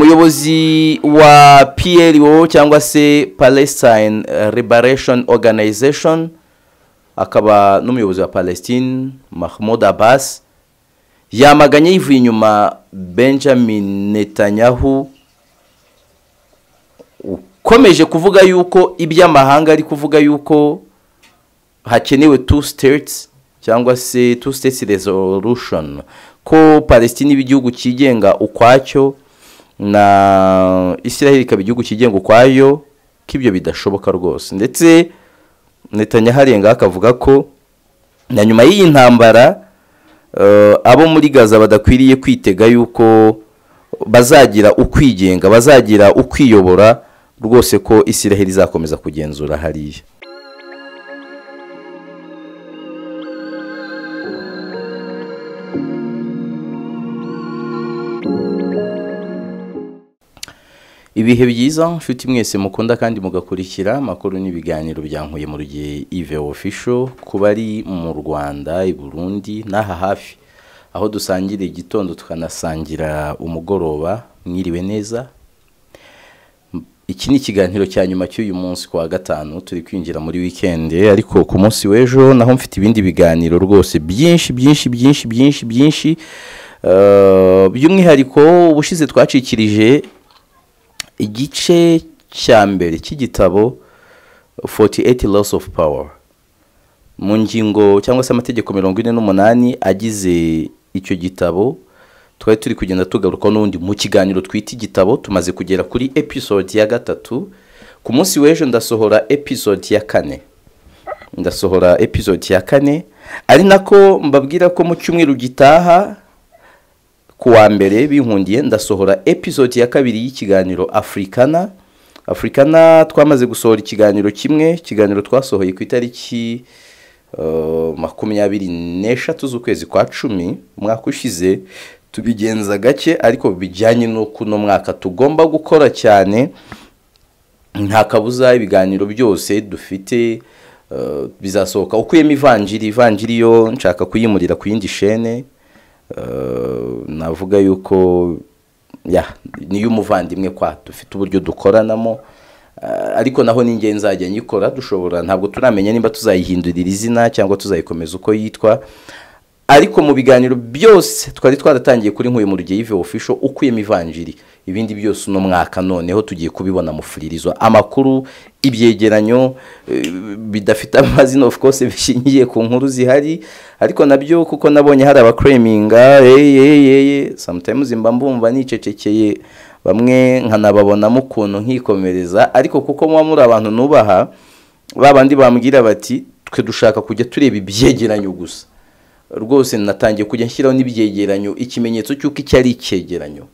umuyobozi wa PLO cyangwa se Palestine eh, Liberation Organization akaba n'umuyobozi wa Palestine Mahmoud Abbas yamaganye yivuye inyuma Benjamin Netanyahu ukomeje kuvuga yuko iby'amahanga ari kuvuga yuko hakenewe two states cyangwa se two states resolution ko palestine iba igihugu cyigenga ukwacyo na israel ikaba igihugu cyigenga ukwayo ko ibyo bidashoboka rwose ndetse Netanyahu arenga akavuga ko na nyuma y'iyi ntambara eh, abo muri gaza badakwiriye kwitega yuko bazagira ukwigenga bazagira ukwiyobora rwose ko israel izakomeza kugenzura hariya ibihe byiza nshuti mwese mukunda kandi mugakurikira amakuru n'ibiganiro byankuye mu gihe ive ofisho kuba ari mu rwanda i burundi n'aha hafi aho dusangira igitondo tukanasangira umugoroba mwiriwe neza iki ni ikiganiro cya nyuma cy'uyu munsi ku wa gatanu turi kwinjira muri wikendi ariko ku munsi w'ejo naho mfite ibindi biganiro rwose byinshi byinshi byinshi byinshi byinshi Eh, by'umwihariko ubushize twacikirije igice cya mbere cy'igitabo 48 loss of power mu ngingo cyangwa se amategeko mirongo ine n'umunani agize icyo gitabo twari turi kugenda tugaruka n'ubundi mu kiganiro twita igitabo tumaze kugera kuri episode ya gatatu ku munsi w'ejo ndasohora episode ya kane ndasohora episode ya kane ari nako mbabwira ko mu cyumweru gitaha ku wa mbere binkundiye ndasohora episode ya kabiri y'ikiganiro afurikana afurikana twamaze gusohora ikiganiro kimwe ikiganiro twasohoye ku itariki eh, makumyabiri n'eshatu z'ukwezi kwa cumi umwaka ushize tubigenza gake ariko bijyanye no kuno mwaka tugomba gukora cyane nta kabuza ibiganiro byose dufite eh, bizasohoka ukuyemo ivanjiri ivanjiri yo nshaka kuyimurira ku yindi shene Eh, navuga yuko ya niyo umuvandimwe kwa dufite uburyo dukoranamo Eh, ariko naho ni ingenzi nzajya nyikora dushobora ntabwo turamenya niba tuzayihindurira izina cyangwa tuzayikomeza uko yitwa ariko mu biganiro byose twari twaratangiye kuri nkuye mu rugiye ive official ukuyemo ivanjiri ibindi byose uno mwaka noneho tugiye kubibona mu furirizo amakuru ibyegeranyo eh, bidafite amazina of course bishingiye ku nkuru zihari ariko nabyo kuko nabonye hari abakureminga hey, hey, hey, hey. sometimes mba mbumva nicecekeye bamwe nkanababonamo ukuntu nkikomereza ariko kuko muba muri abantu nubaha ba bandi bambwira bati twe dushaka kujya tureba ibyegeranyo gusa rwose natangiye kujya nshyiraho n'ibyegeranyo ikimenyetso cy'uko icyo ari icyegeranyo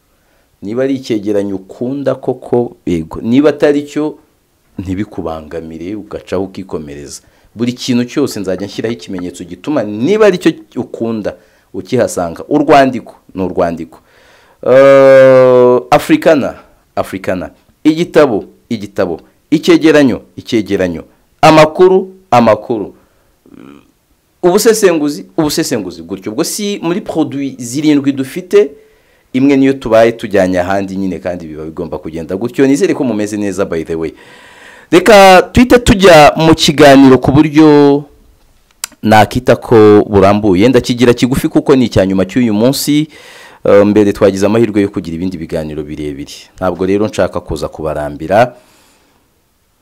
niba ari icyegeranyo ukunda koko yego niba atari cyo ntibikubangamire ugacaho ukikomereza buri kintu cyose nzajya nshyiraho ikimenyetso gituma niba ari cyo ukunda ukihasanga urwandiko ni urwandiko Eh, afurikana afurikana igitabo igitabo icyegeranyo icyegeranyo amakuru amakuru ubusesenguzi ubusesenguzi gutyo ubwo si muri produit zirindwi dufite imwe niyo tubaye tujyanye ahandi nyine kandi biba bigomba kugenda gutyo nizere ko mumeze neza by the way reka tuhite tujya mu kiganiro ku buryo nakita ko burambuye ndakigira kigufi kuko ni icya nyuma cy'uyu munsi Eh, mbere twagize amahirwe yo kugira ibindi biganiro birebire ntabwo rero nshaka kuza kubarambira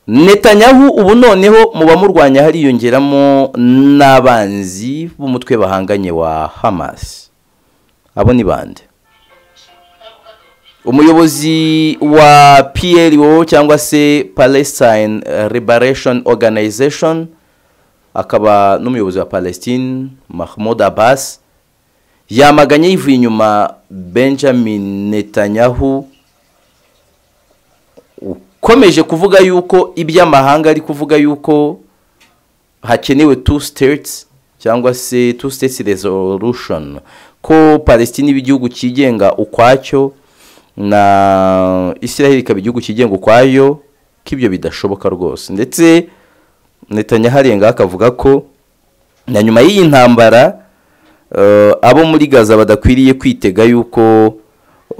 Netanyahu ubu noneho mu bamurwanya hariyongeramo n'abanzi b'umutwe bahanganye wa Hamas abo ni bande umuyobozi wa PLO cyangwa se Palestine eh, Liberation Organization akaba n'umuyobozi wa Palestine Mahmoud Abbas yamaganye yivuye inyuma Benjamin Netanyahu ukomeje kuvuga yuko iby'amahanga ari kuvuga yuko hakenewe two states cyangwa se two states resolution ko palestine iba igihugu cyigenga ukwacyo na israel ikaba igihugu cyigenga ukwayo ko ibyo bidashoboka rwose ndetse Netanyahu arenga akavuga ko na nyuma y'iyi ntambara eh, abo muri gaza badakwiriye kwitega yuko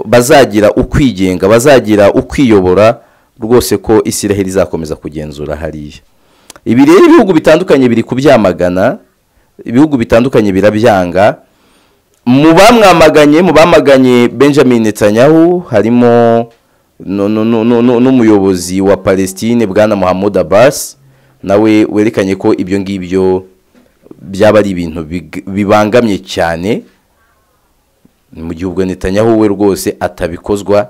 bazagira ukwigenga bazagira ukwiyobora rwose ko isiraheli izakomeza kugenzura hariya ibi rero ibihugu bitandukanye biri kubyamagana ibihugu bitandukanye birabyanga mu bamwamaganye mu bamaganye benjamin netanyahu harimo nu- nu- nu- nu- nu- n'umuyobozi wa palestine bwana muhammad abbas nawe werekanye ko ibyo ngibyo byaba ari ibintu big- bibangamye cyane mu gihe ubwo netanyahu we rwose atabikozwa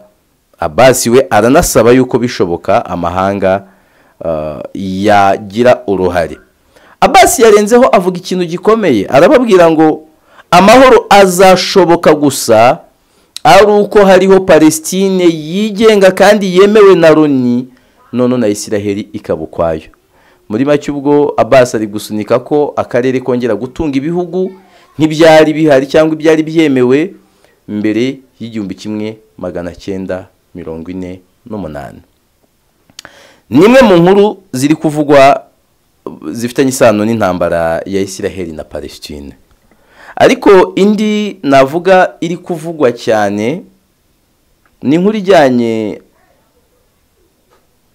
abasi we aranasaba yuko bishoboka amahanga ah, yagira uruhare abasi yarenzeho avuga ikintu gikomeye arababwira ngo amahoro azashoboka gusa ari uko hariho palestine yigenga kandi yemewe na loni none na isiraheli ikaba ukwayo muri make ubwo abasi ari gusunika ko akarere kongera gutunga ibihugu ntibyari bihari cyangwa ibyari byemewe mbere y'igihumbi kimwe magana cyenda mirongo ine n'umunani ni imwe mu nkuru ziri kuvugwa uh, zifitanye isano n'intambara ya isiraheli na palestine ariko indi navuga iri kuvugwa cyane ni inkuru ijyanye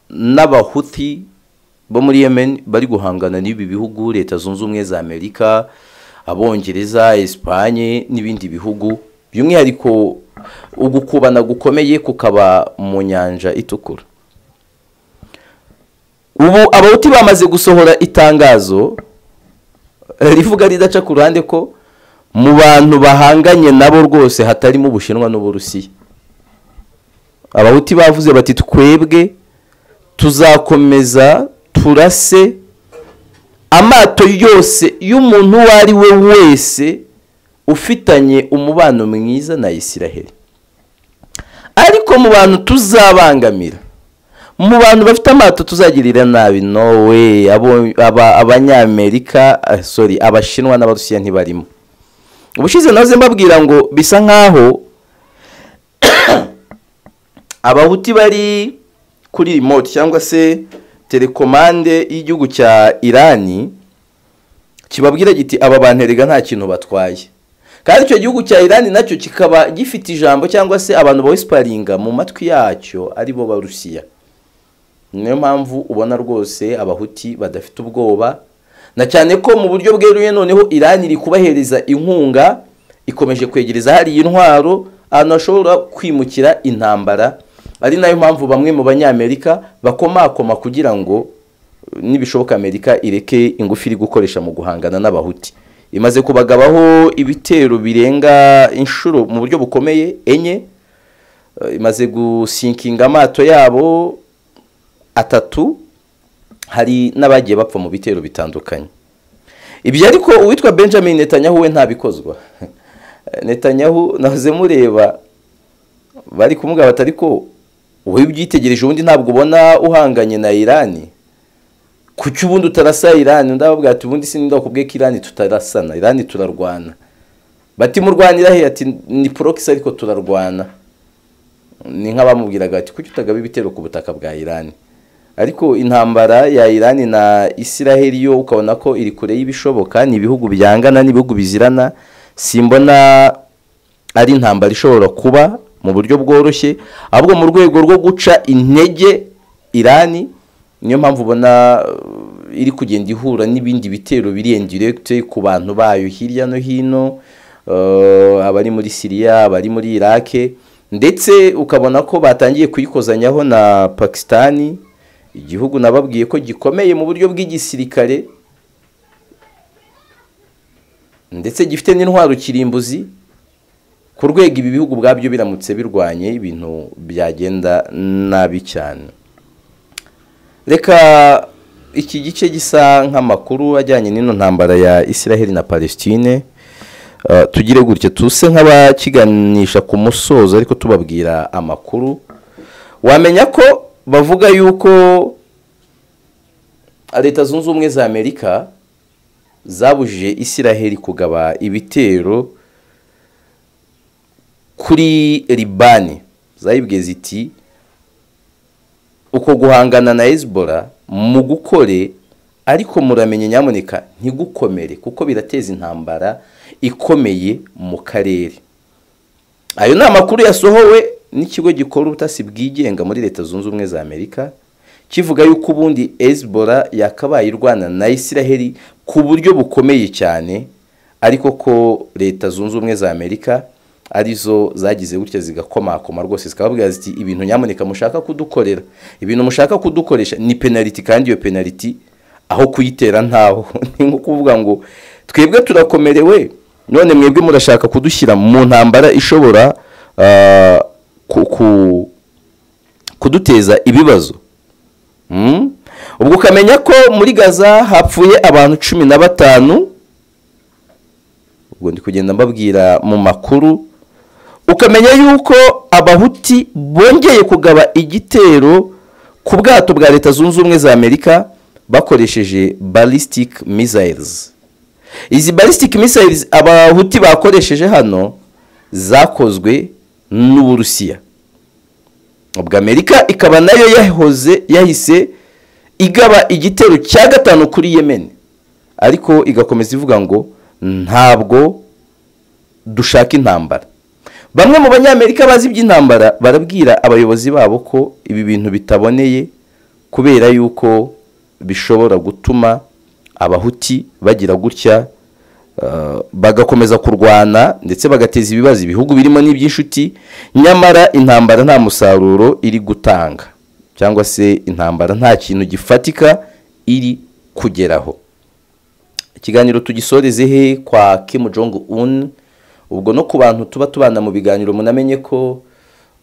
n'abahuti bo muri yemen bari guhangana n'ibi bihugu leta zunze ubumwe za amerika abongereza esipanye n'ibindi bihugu by'umwihariko ugukubana gukomeye kukaba mu nyanja itukura ubu abahuti bamaze gusohora itangazo eh, rivuga ridaca ku ruhande ko mu bantu bahanganye nabo rwose hatarimo ubushinwa n'uburusiya abahuti bavuze bati twebwe tuzakomeza turase amato yose y'umuntu uwo ari we wese ufitanye umubano mwiza na isiraheli ariko mu bantu tuzabangamira mu bantu bafite amato tuzagirira nabi nowe abo- aba- abanyamerika ah, sorry abashinwa n'abarusiya ntibarimo ubushize naze mbabwira ngo bisa nkaho abahuti bari kuri remote cyangwa se telekomande y'igihugu cya irani kibabwira giti aba bantu erega nta kintu batwaye kandi icyo gihugu cya irani nacyo kikaba gifite ijambo cyangwa se abantu bawisiparinga mu matwi yacyo aribo barusiya niyo mpamvu ubona rwose abahuti badafite ubwoba na cyane ko mu buryo bweruye noneho irani iri kubahereza inkunga ikomeje kwegereza hariya intwaro ahantu hashobora kwimukira intambara ari nayo mpamvu bamwe mu banyamerika bakomakoma kugira ngo nibishoboka amerika ireke ingufu iri gukoresha mu guhangana n'abahuti imaze kubagabaho ibitero birenga inshuro mu buryo bukomeye enye Eh, imaze gusinkinga amato yabo atatu hari n'abagiye bapfa mu bitero bitandukanye ibyo ariko uwitwa benjamin netanyahu we ntabikozwa netanyahu nahoze mureba bari kumubwira bati ariko wowe ubyitegereje ubundi ntabwo ubona uhanganye na irani kuki ubundi utarasa irani ndababwira ati ubundi sinzi ndakubwiye ko irani tutarasana irani turarwana bati murwanira he ati ni porokisi ariko turarwana ni nk'abamubwiraga ati kuki utagaba ibitero ku butaka bwa irani ariko intambara ya irani na isiraheli yo ukabona ko iri kure y'ibishoboka ni ibihugu byangana n'ibihugu bizirana simbona ari intambara ishobora kuba mu buryo bworoshye ahubwo mu rwego rwo guca intege irani niyo mpamvu ubona uh, iri kugenda ihura n'ibindi bitero biri indiregite ku bantu bayo hirya no hino uh, abari muri siriya abari muri irake ndetse ukabona ko batangiye kuyikozanyaho na pakisitani igihugu nababwiye ko gikomeye mu buryo bw'igisirikare ndetse gifite n'intwaro kirimbuzi ku rwego ibi bihugu ubwabyo biramutse birwanye ibintu byagenda nabi cyane reka iki gice gisa nk'amakuru ajyanye n'ino ntambara ya isiraheli na palestine Uh, tugire gutya tuse nk'abakiganisha ku musozo ariko tubabwira amakuru wamenya ko bavuga yuko leta zunze ubumwe za amerika zabujije isiraheli kugaba ibitero kuri libani zayibwiye ziti uko guhangana na hezbollah mu gukore ariko muramenye nyamuneka ntigukomere kuko birateza intambara ikomeye mu karere ayo ni amakuru yasohowe n'ikigo gikora ubutasi bwigenga muri leta zunze ubumwe za amerika kivuga yuko ubundi ezibora yakabaye irwana na isiraheli ku buryo bukomeye cyane ariko ko leta zunze ubumwe za amerika arizo zagize gutya zigakomakoma rwose zikababwira ziti ibintu nyamuneka mushaka kudukorera ibintu mushaka kudukoresha ni penaliti kandi iyo penaliti aho kuyitera ntaho ni nko kuvuga ngo twebwe turakomerewe none mwebwe murashaka kudushyira mu ntambara ishobora ah, ku- ku- kuduteza ibibazo Mm? ubwo ukamenya ko muri gaza hapfuye abantu cumi na batanu ubwo ndi kugenda mbabwira mu makuru ukamenya yuko abahuti bongeye kugaba igitero ku bwato bwa leta zunze ubumwe za amerika bakoresheje ballistic missiles izi ballistic missiles abahuti bakoresheje hano zakozwe n'uburusiya ubwo amerika ikaba nayo yahoze yahise igaba igitero cya gatanu kuri yemen ariko igakomeza ivuga ngo ntabwo dushaka intambara bamwe mu banyamerika bazi iby'intambara barabwira abayobozi babo ko ibi bintu bitaboneye kubera yuko bishobora gutuma abahuti bagira gutya eh, bagakomeza kurwana ndetse bagateza ibibazo ibihugu birimo n'iby'inshuti nyamara intambara nta musaruro iri gutanga cyangwa se intambara nta kintu gifatika iri kugeraho ikiganiro tugisoreze he kwa Kim Jong Un ubwo no ku bantu tuba tubana mu biganiro munamenye ko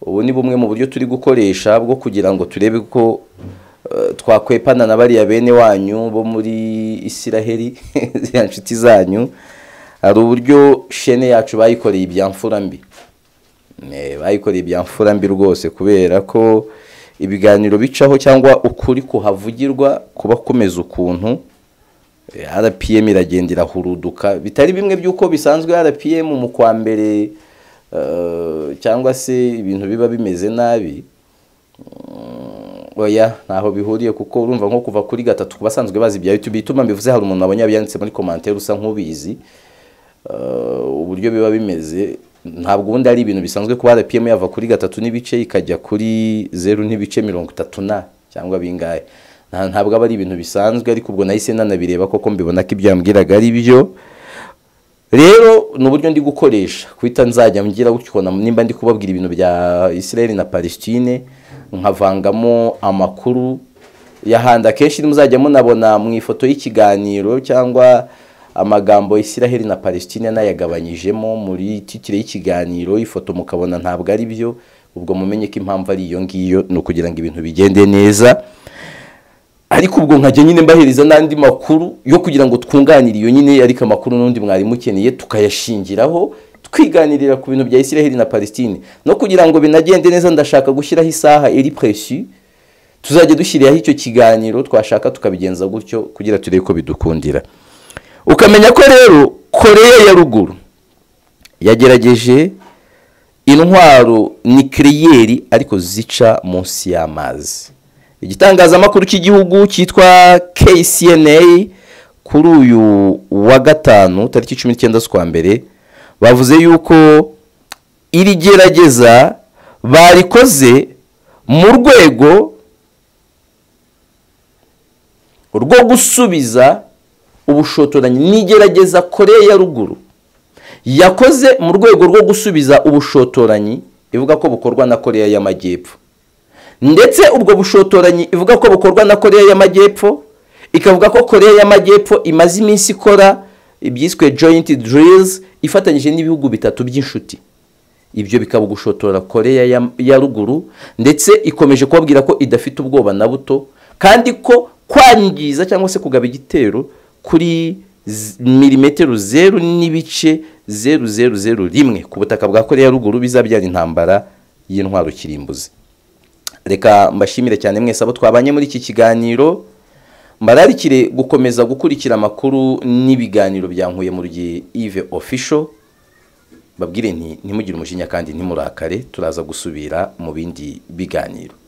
ubu ni bumwe mu buryo turi gukoresha bwo kugira ngo turebe ko eh, twakwepana na bariya bene wanyu bo muri Isiraheli ziriya nshuti zanyu hari uburyo shene yacu bayikoreye ibyamfura mbi Eh, bayikoreye ibyamfura mbi rwose kubera ko ibiganiro bicaho cyangwa ukuri kuhavugirwa kuba kumeze ukuntu Eh, rpm iragenda irahuruduka bitari bimwe by'uko bisanzwe rpm mu kwa mbere eh, cyangwa se ibintu biba bimeze nabi Mm, oya ntaho bihuriye kuko urumva nko kuva kuri gatatu ku basanzwe bazi ibya youtube ituma mbivuze hari umuntu wabonye yabyanditse muri komantere usa nk'ubizi Eh, uburyo biba bimeze ntabwo ubundi ari ibintu bisanzwe kuba rpm yava kuri gatatu n'ibice ikajya kuri zeru n'ibice mirongo itatu na cyangwa bingahe Nta- ntabwo aba ari ibintu bisanzwe ariko ubwo nahise nanabireba koko mbibona ko ibyambwiraga ari byo rero ni uburyo ndi gukoresha kuhita nzajya ngira gutyo ukabona nimba ndi kubabwira ibintu bya israel na palestine nkavangamo amakuru y'ahandi akenshi muzajya munabona mu ifoto y'ikiganiro cyangwa amagambo israel na palestine nayagabanyijemo muri titire y'ikiganiro ifoto mukabona ntabwo ari byo ubwo mumenye ko impamvu ari iyo ngiyo ni ukugira ngo ibintu bigende neza ariko ubwo nkajya nyine mbahereza n'andi makuru yo kugira ngo twunganire iyo nyine ariko amakuru n'undi mwarimu ukeneye tukayashingiraho twiganirira ku bintu bya Israel na Palestine no kugira ngo binagende neza ndashaka gushyiraho isaha iri presi tuzajya dushyiraho icyo kiganiro twashaka tukabigenza gutyo kugira turebe ko bidukundira ukamenya ko rero Korea ya ruguru yagerageje intwaro nikiriyeri ariko zica munsi y'amazi igitangazamakuru cy'igihugu cyitwa kcna kuri uyu wa gatanu tariki cumi n'icyenda z'ukwa mbere bavuze yuko iri gerageza barikoze mu rwego rwo gusubiza ubushotoranyi n'igerageza koreya ya ruguru yakoze mu rwego rwo gusubiza ubushotoranyi ivuga ko bukorwa na koreya y'amajyepfo ndetse ubwo bushotoranyi ivuga ko bukorwa na koreya y'amajyepfo ikavuga ko koreya y'amajyepfo imaze iminsi ikora ibyiswe joint drills ifatanyije n'ibihugu bitatu by'inshuti ibyo bikaba gushotora koreya ya- ya ruguru ndetse ikomeje kubabwira ko idafite ubwoba na buto kandi ko kwangiza cyangwa se kugaba igitero kuri z- milimetero zeru n'ibice zeru zeru zeru rimwe ku butaka bwa koreya ya ruguru bizabyara intambara y'intwaro kirimbuzi reka mbashimire cyane mwese abo twabanye muri iki kiganiro mbararikire gukomeza gukurikira amakuru n'ibiganiro bya Nkuye mu gihe Yves Official babwire nti ntimugire umujinya kandi ntimurakare turaza gusubira mu bindi biganiro